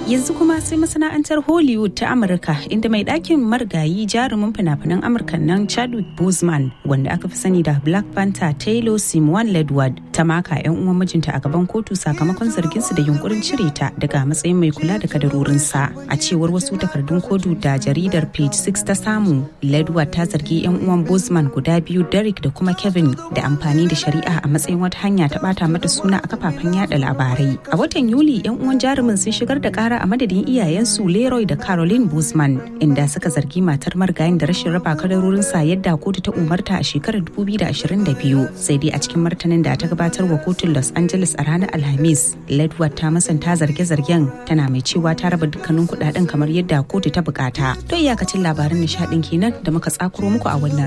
yanzu kuma sai masana'antar hollywood ta amurka inda mai ɗakin marigayi jarumin fina-finan amurka nan chadwick boseman wanda aka fi sani da black panther taylor simon ledward ta maka 'yan uwan mijinta a gaban kotu sakamakon zarginsu da yunkurin cire ta daga matsayin mai kula da kadarorinsa a cewar wasu takardun kotu da jaridar page 6 ta samu ledward ta zargi 'yan uwan boseman guda biyu derek da kuma kevin da amfani da shari'a a matsayin wata hanya ta bata mata suna a kafafen yada labarai a watan yuli 'yan uwan jarumin sun shigar da kara a madadin iyayensu Leroy da Caroline Boozman inda suka zargi matar marigayin da rashin raba kadarorinsa yadda kotu ta umarta a shekarar 2022 sai dai a cikin martanin da ta gabatar wa kotun Los Angeles a ranar Alhamis Ledward ta masanta zarge-zargen tana mai cewa ta raba dukkanin kudaden kamar yadda kotu ta bukata to iyakacin labaran nishadin kenan da muka tsakuro muku a wannan